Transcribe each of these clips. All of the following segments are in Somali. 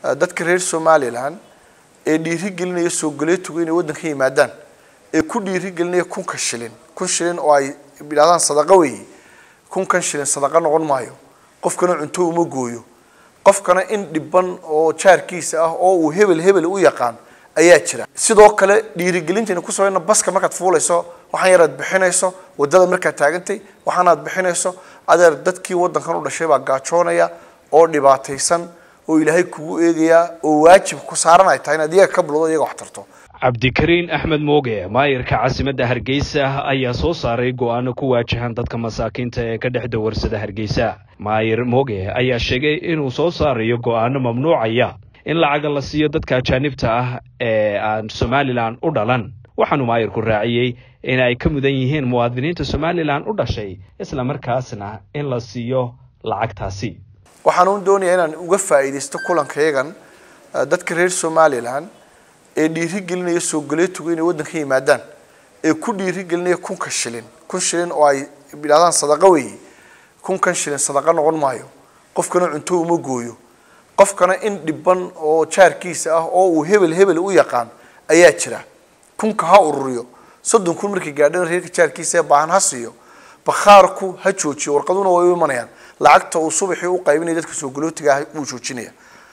dadka reer somalilan ee dhiirigelinaya soo galeetugu inay waddanka yimaadaan ee ku dhiirigelinaya kunka shilin kun shilin oo ay yidhahdaan sadaqa weeye kunkan shilin sadaqa noqon maayo qofkana cunto uma gooyo qofkana in dhiban oo jaarkiisa ah oo uu hebel hebel u yaqaan ayaa jira sidoo kale dhiirigelintayna ku samayna baska markaad fuulayso waxaan yaraad bixinayso wadada markaad taagantay waxaanaad bixinayso adeer dadkii waddankan u dhashay baa gaajoonaya oo dhibaataysan oo ilaahay kugu eegaya oo waajib ku saaran ay tahay inaad iyaga ka buldo iyaga wax tarto cabdikariin axmed mooge maayirka caasimadda hargeysa ayaa soo saaray go-aano ku waajahan dadka masaakiinta ee ka dhex dawarsada hargeysa maayir mooge ayaa sheegay inuu soo saarayo go-aano mamnuucaya in lacaga la siiyo dadka ajaanibta ah ee aan somalilan u dhalan waxaanu maayirku raaciyey in ay ka mudan yihiin muwaadiniinta somalilan u dhashay isla markaasna in la siiyo lacagtaasi waxaan uun doonayaa inaan uga faa'iidaysto kulankayagan dadka reer somalilan ee dhiirigelinaya soo galeetugu inay waddanka yimaadaan ee ku dhiirigelinaya kunka shilin kun shilin oo ay yidhahdaan sadaqa weeye kunkan shilin sadaqa noqon maayo qofkana cunto uma gooyo qofkana in dhiban oo jaarkiisa ah oo uu hebel hebel u yaqaan ayaa jira kunka ha ururiyo soddon kun markii gaadhana reerka jaarkiisa ee baahan ha siiyo bakhaarku ha joojiyo warqaduna way u imanayaan lacagta uu subaxii u qaybinaya dadka soo galootiga ah wuu joojinaya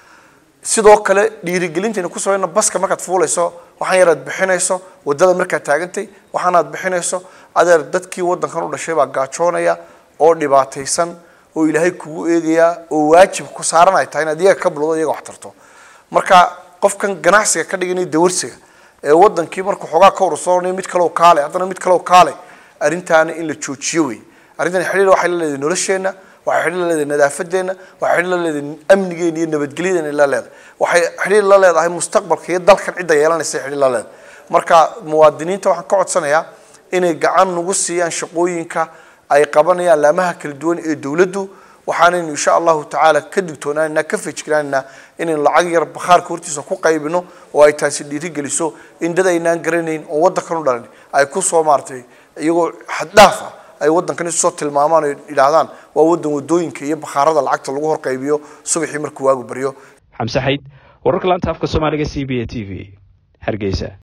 sidoo kale dhiirigelintayna ku samayna baska markaad fuulayso waxaan yaraad bixinayso wadada markaad taagantay waxaanaad bixinayso adeer dadkii waddankan u dhashay baa gaajoonaya oo dhibaataysan oo ilaahay kugu eegaya oo waajib ku saaran ay tahay inaad iyaga ka buldo iyaga wax tarto marka qofkan ganacsiga ka dhiganaya dawarsiga ee wadankii markuu xoogaa ka urursoonaya mid kaleoo kaale haddana mid kaleoo kaale arrintaana in la joojiyo wey arrintan xidhiir waxay la leedahay nolosheenna waxay xidhiir la leedahay nadaafadeena waxay xidhiir la leedahay amnigeena iyo nabadgelyadeena la leedahay waxay xidhiir la leedahay mustaqbalka iyo dalkan cidda yeelanaysa xidhiir la leedahay marka muwaadiniinta waxaan ka codsanayaa inay gacan nagu siiyaan shaqooyinka ay qabanayaan laamaha kala duwan ee dowladdu waxaanaynu insha allahu tacaala ka digtoonaanaa ka fejignaanaa inaynu lacag yar bakhaarka hortiisa ku qaybino oo ay taasi dhiirigeliso in dad aynaan garanayn oo waddankan u dhalan ay kusoo maaratay iyagoo xaddhaaf ah ay waddankan isusoo tilmaamaan oo yidhaahdaan waa waddan wadooyinka iyo bakhaarada lacagta lagu horqaybiyo subaxii markuu waagu baryo xamse xayd wararka laanta afka soomaaliga c b a t v hargeysa